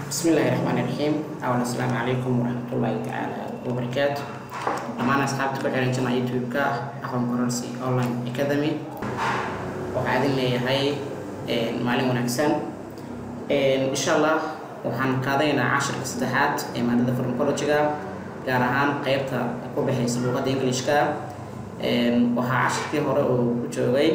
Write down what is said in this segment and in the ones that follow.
بسم الله الرحمن الرحيم أولا السلام عليكم ورحمة الله تعالى وبركاته dhammaan asxaabta ku xiran jana youtube-ka aqoon kororsi online academy waxaa idin leeyahay maalin wanaagsan insha allah waxaan qaadanaynaa cashirka saddexaad ee maadada farmacology-ga gaar ahaan qeybta ku baxaysa luuqadda englishka waxaa cashirkii hore uu ku joogay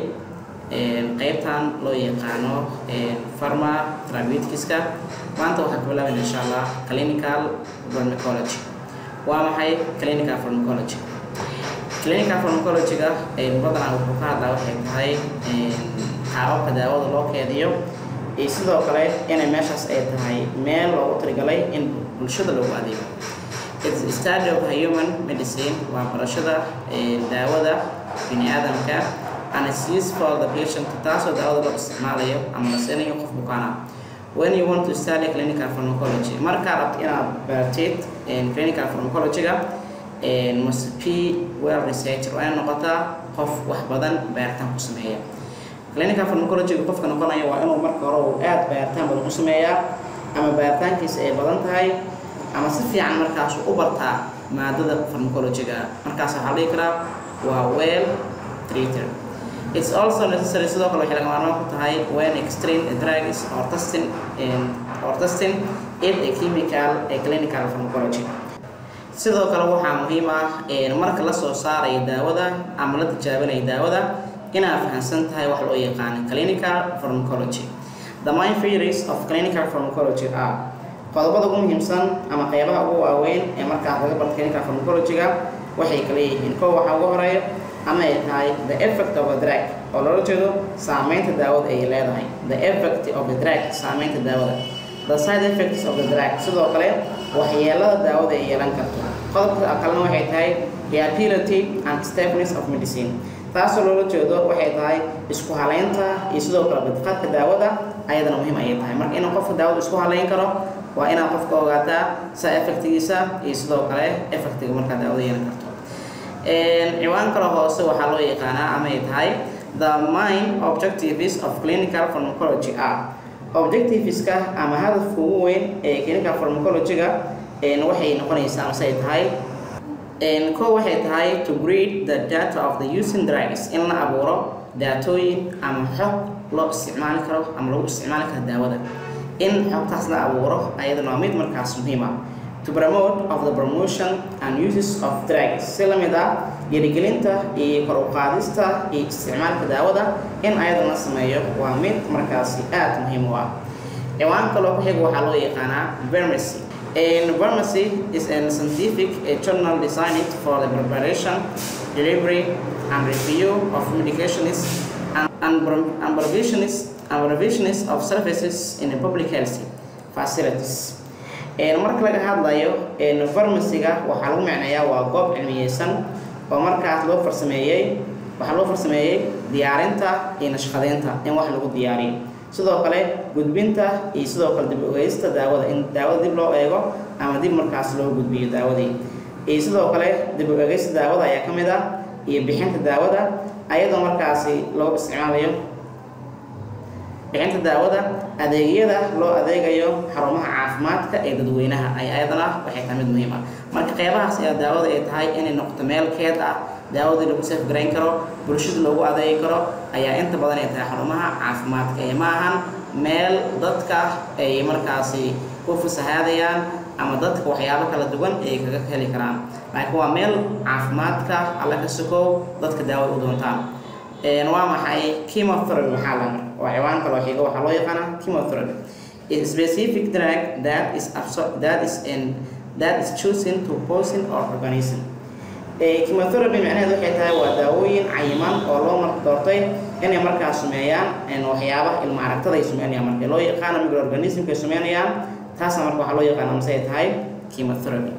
qeybtan loo yaqaano pharma therapeutics-ka maanta waxaan ka bilaabayna insha allah clinical pharmacology waa maxay clinical pharmacology clinical pharmacology-ga badanaa wuxuu ka hadlaa waxay tahay qaababka daawada loo keediyo iyo sidoo kale inay meeshaas ay tahay meel loogu taligalay in bulshada loogu adeego It's a study of human medicine waa barashada daawada bini aadamka and it's used for the patient taasoo daawada loo isticmaalayo ama la siinayo qof bukaana when you want to study clinical pharmacology markaa rabto inaad baratid clinical pharmacology-ga must be well researched waa inay noqotaa qof wax badan baaritaan ku sameeya clinical pharmacology-ga qofka noqonaya waa inuu marka hore uu aad baaritaan badan ku sameeyaa ama baaritaankiisa ay badan tahay ama si fiican markaas u bartaa maadada pharmacology-ga markaas waxaa la dhihi karaa waa well treated It's also necessary sidoo kale waxay lagama maarmaan ku tahay when extreme drugs or testing or testing in a chemical a clinical pharmacology sidoo kale waxaa muhiim ah marka la soo saarayo daawada ama la tijaabinayo daawada inaad fahamsan tahay wax loo yaqaano clinical pharmacology the main theories of clinical pharmacology are qodobada ugu muhiimsan ama qeybaha ugu waaweyn ee markaas laga barto clinical pharmacology-ga waxay kala yihiin kow waxaa ugu horeeya ama ay tahay the effect of a drug oo loola jeedo saameynta daawada ay leedahay the effect of a drug saameynta daawada the side effects of the drug sidoo kale waxyeelada daawada ay yeelan karto qodobka kalena waxay tahay reliability and stability of medicine taasoo loola jeedo waxay tahay isku haleynta iyo sidoo kale badqaadka daawada ayadana muhiim ayay tahay marka inuu qofka daawada isku haleyn karo waa inaad qofka ogaataa side effectigiisa iyo sidoo kale effectiga markaa daawada yeelan karto ciwaan kale hoose waxaa loo yaqaanaa ama ay tahay the main objectives of clinical pharmacology are objectiveska ama hadafka ugu weyn ee clinical pharmacology-ga waxay noqonaysaa amase ay tahay ko waxay tahay to breed the data of the using drugs in la abuuro daatooyin ama xog loo isticmaali karo ama lagu isticmaali karo daawada in xogtaas la abuuro ayadana waa mid markaas muhiim ah to promote of the promotion and uses of drugs si la mid ah dhiirigelinta iyo kor u qaadista iyo isticmaalka daawada in ayada la sameeyo waa mid markaasi aad muhiim u ah ciwaan kaloo ku xiga waxaa loo yaqaanaa pharmacy pharmacy is a scientific a journal designed for the preparation delivery and review of medications and, and, and provisions and provisions of services in the public health facilities marka laga hadlayo farmasiga waxaa lagu macneeyaa waa goob cilmiyeysan oo markaas loo farsameeyey waxaa loo farsameeyey diyaarinta iyo nashqadeynta in wax lagu diyaariyo sidoo kale gudbinta iyo sidoo kale dib ogeysta daawada in daawada dib loo eego ama dib markaas loo gudbiyo daawadii iyo sidoo kale dib ogeysta daawada ayaa ka mid ah iyo bixinta daawada ayadoo markaasi loo isticmaalayo bixinta daawada adeegyada loo adeegayo xarumaha caafimaadka ee dadweynaha ay ayadana waxay tahay mid muhiim ah marka qeybahaas ayaa daawada ay tahay inay noqoto meel keed ah daawadii lagu safgarayn karo bulshada loogu adeegi karo ayaa inta badan ay tahay xarumaha caafimaadka ee ma ahan meel dadka ay markaasi ku fasahaadayaan ama dadka waxyaabo kala duwan ay kaga heli karaan laakiin waa meel caafimaadka alla ka sokow dadka daawada u doontaan waa maxay chemotherapy maxaa la waa ciwaan kaloo xiga waxaa loo yaqaanaa chemotherapy is specific drug that is that is in that is chosen to poison or organism chemotherapy macnaheedu waxay tahay waa daawooyin cayiman oo loo marka doortay inay markaa sameeyaan waxyaabaha ilma aragtada ay sameynayaan marka loo yaqaano microorganismka ay sameynayaan taasna marka waxaa loo yaqaana mase ay tahay chemotherapy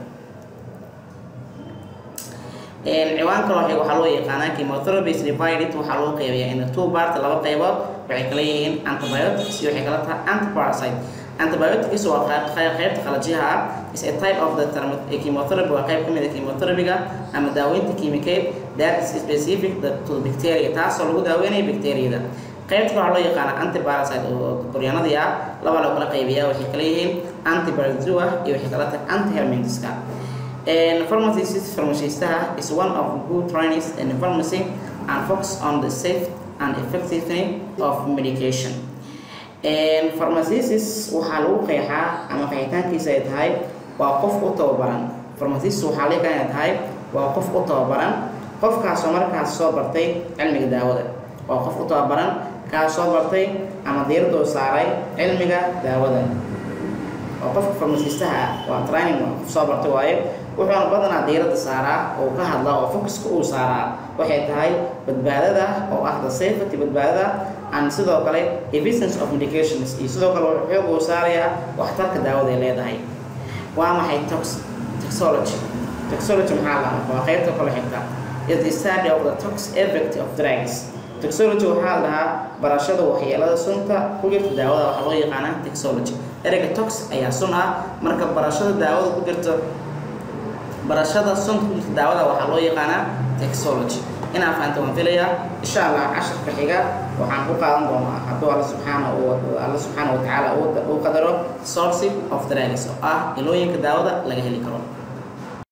ciwaan kaloo xiga waxaa loo yaqaanaa chemotherapy is divided waxaa loo qeybayaa in two part laba qeybood waxay kala yihiin antibiotics iyo waxay kala tahay antiparasite antibiotics waa qaybta qalajiyaha ah is a type of the chemotherapy waa qayb ka mid a chemotherapy-ga ama daaweynta kiimikeed that is specific to bacteria taasoo lagu daaweynayo bacteriyada qaybta waxaa loo yaqaana antiparasite oo qoryaanadii ah laba la kala qaybiyaa waxay kala yihiin antibiotic iyo waxay kala tahay antihelmintska pharmacist pharmacistaha is one of good trainings in pharmacy and focus on the safe and effectiveness of medication pharmacist waxaa lagu qeexaa ama qeexitaankiisa ay tahay waa qof u tababaran pharmacist waxaa laga inay tahay waa qof u tababaran qofkaasoo markaas soo bartay cilmiga daawada waa qof u tababaran kaas soo bartay ama diiradoo saaray cilmiga daawada oo qofka farmasiistaha ah waa training waa qof soo bartay waaye wuxuuna badanaa diiradda saaraa oo ka hadlaa oo focuska uu saaraa waxay tahay badbaadada oo ah the safety badbaadada and sidoo kale efficiency of medications iyo sidoo kale wuxuu xoog uu saarayaa waxtarka daawada ay leedahay waa maxay tox toxology toxology maxaa la waa qaybta kale xigta is the study of the tox effect of drugs toxology waxaa la dhahaa barashada waxyeelada sunta ku jirta daawada waxaa loo yaqaanaa toxology ereyga tox ayaa sun ah marka barashada daawada ku jirta barashada sunta ku jirta daawada waxaa loo yaqaanaa toxology inaa fahanto waan filayaa insha allah casharka xiga waxaan ku qaadan doonaa hadduu alla subxaana alla subxaana wa tacaala uu qadaro source of drugs oo ah ilooyinka daawada laga heli karo